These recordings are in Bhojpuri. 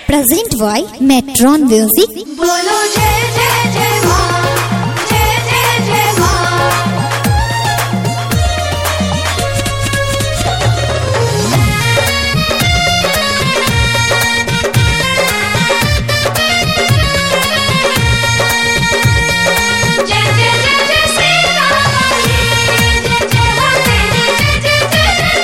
present by Metron Music. बोलो जय जय जय माँ जय जय जय माँ जय जय जय जय श्री राम जय जय हो तेरी जय जय जय जय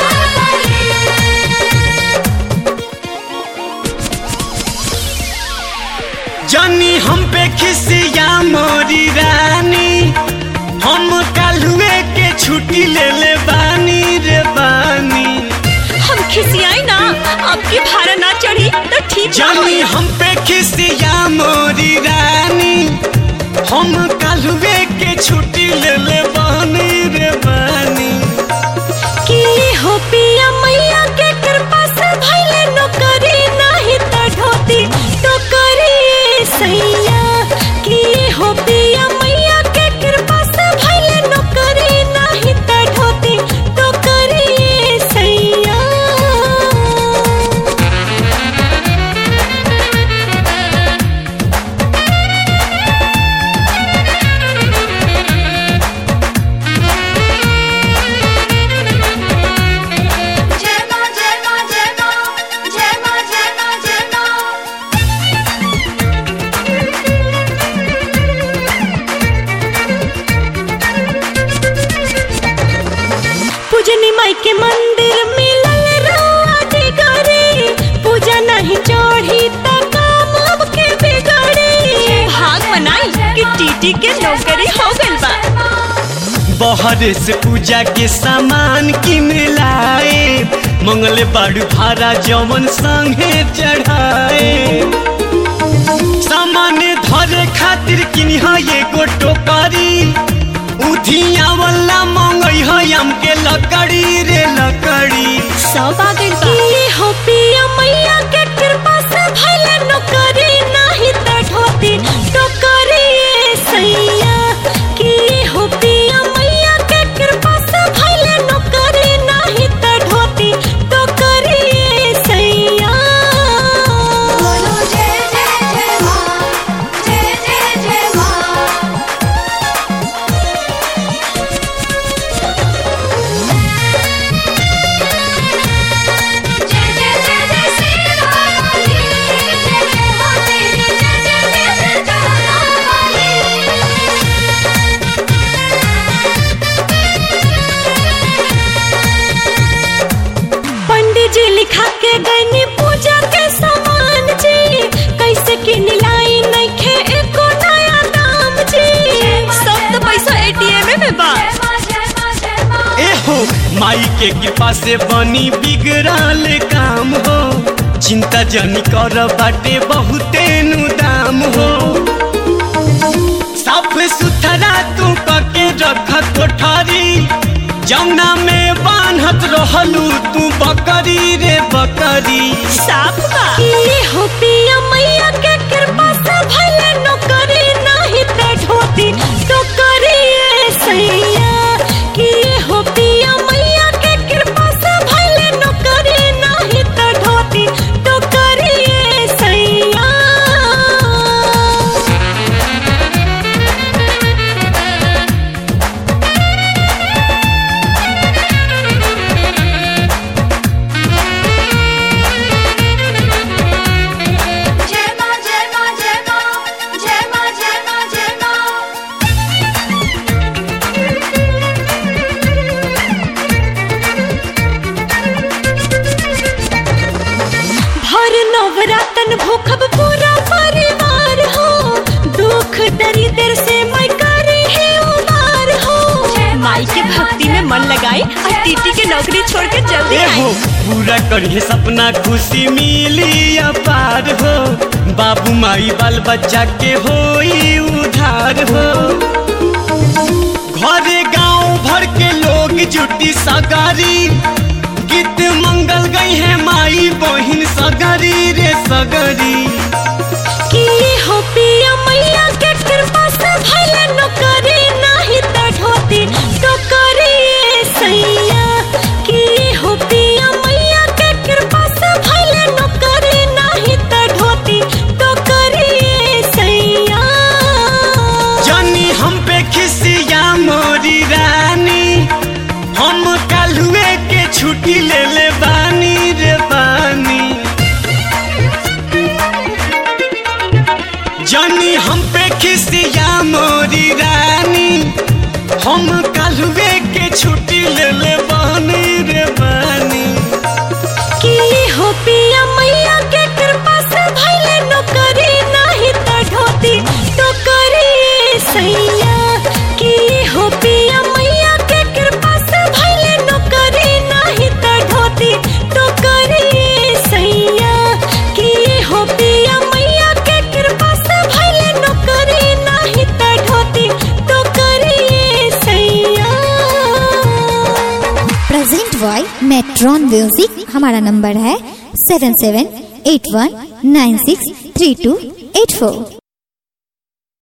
जनी हम पे खिसिया मोरी रानी हम कालुए के छुट्टी ले ले बानी रे बानी हम खिसियाई ना आपकी भाड़ा ना चढ़ी तो ठीक ना जनी होई। हम पे खिसिया मोरी रानी हम कालुए के छुट्टी ले ले बानी रे बानी की हो पिया मैया के कृपा से भइले नौकरी नाही त ढोती तो करिए सैया की हो पिया मैया के कृपा से भइले नौकरी नाही त ढोती तो करिए सैया जय माँ जय माँ जय माँ जय माँ जय माँ जय माँ पूजनी माई के मंदिर मिलल रउआ डिगरी पूजा नहीं चढ़ी त काम अब के बिगड़ी भाग मनाई कि टीटी के नौकरी हो गइल बा बहरे से पूजा के सामान किन लाए मंगल बाड़ू भाड़ा जवन संगे चढ़ाए सामान धरे खातिर किनिह एगो टोकरी उधिया वाला मंगई है हमके लकड़ी रे लकड़ी सब आ गइल बा की हो पिया मैया के कृपा से भइले नौकरी नहीं त ढोती टोकरी ए सैया की हो पिया मैया के कृपा से भइले नौकरी नहीं त ढोती टोकरी ए सैया बोलो जय जय जय माँ जय जय जय माँ जय जय जय जय श्री राम जय जय हो तेरी जय जय जय जय पंडित जी लिखा के गईनी पूजा के सामान जी कैसे किन लाई नइखे एको नया दाम जी सब तो पैसा एटीएम में बा जय माँ जय माँ जय माँ एहो माई के कृपा से बनी बिगड़ल काम हो चिंता जनी कर बाटे बहुते नु दाम हो साफ सुथरा तू पके रख कोठारी जमुना में बान्हत रहलू तू बकरी रे बकरी साफ बा की हो पिया मैया के कृपा से भले नौकरी नहीं त ढोती तो करिए सैया की हो पिया मैया के कृपा से भले नौकरी नहीं त ढोती तो करिए सैया जय माँ जय माँ जय माँ जय माँ जय माँ जय माँ हर नवरातन भूखब पूरा परिवार हो दुख दरिद्र से मैं करी है उबार हो माई के भक्ति में मन लगाई और टीटी के नौकरी छोड़ के जल्दी एहो आई पूरा करिए सपना खुशी मिली अपार हो बाबू माई बाल बच्चा के होई उधार हो घरे गांव भर के लोग जुटी सगारी गीत मंगल गई है माई बहिन सगरी रे सगरी की हो पिया मैया के कृपा से भले नौकरी नहीं त ढोती तो करिए सैया की हो पिया मैया के कृपा से भले नौकरी नहीं त म्यूजिक हमारा नंबर है seven seven eight one nine six three two eight फोर